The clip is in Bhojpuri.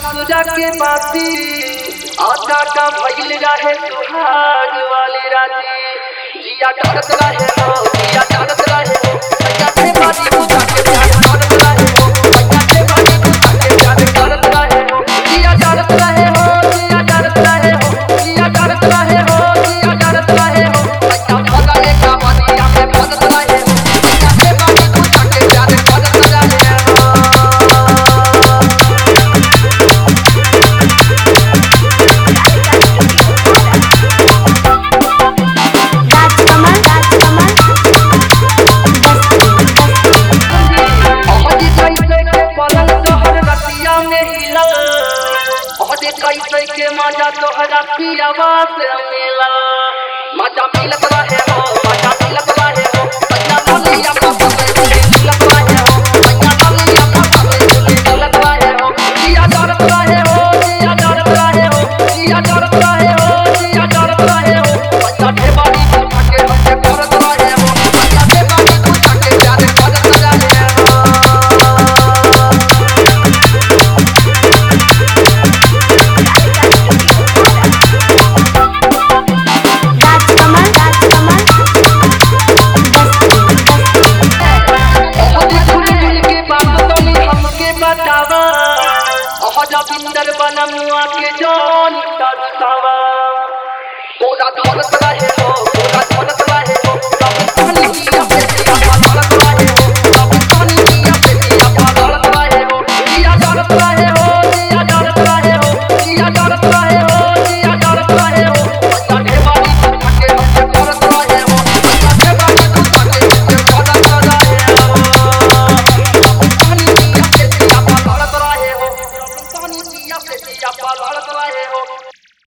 ससुरा के बाती आटा का भइल रहे सुहाग वाली राती जिया डरत रहे हो जिया डरत रहे हो भैया के बाती बुझा के प्यार करत रहे हो भैया के बाती बुझा के प्यार करत रहे हो जिया डरत रहे हो जिया डरत रहे हो जिया डरत रहे हो जिया डरत रहे हो भैया भगले का बनिया में भगत रहे हो भैया के बाती बुझा के प्यार करत रहे हो राजकमल राजकमल अहदी कैसे के पलंग तोहर रतिया में हिला अहदी कैसे के मजा तोहर पियावा से मिला मजा मिलत रहे हो मजा मिलत रहे हो बच्चा बोलिया पापा से बोली मिलत रहे हो बच्चा बोलिया पापा से बोली मिलत रहे हो जिया डरत रहे हो जिया डरत रहे हो जिया डरत रहे हो जिया डरत रहे हो बच्चा ढेबारी उठा के हमसे करत रहे हो बच्चा ढेबारी उठा के प्यार करत रहे हो राजकमल राजकमल अहद झुल झुल के बात तोनी हमके बतावा अहद बिंदर बनमुआ के जान तरसावा पूरा धरत रहे हो पूरा धरत रहे हो सब पानी पिया पे पिया धरत रहे हो सब पानी पिया पे पिया धरत रहे हो जिया डरत रहे हो जिया डरत रहे हो जिया डरत रहे हो जिया डरत रहे हो बच्चा ढेबारी उठा के हमसे करत रहे हो बच्चा ढेबारी उठा के हमसे करत रहे हो पानी पिया पे पिया धरत रहे हो पानी पिया पे पिया धरत रहे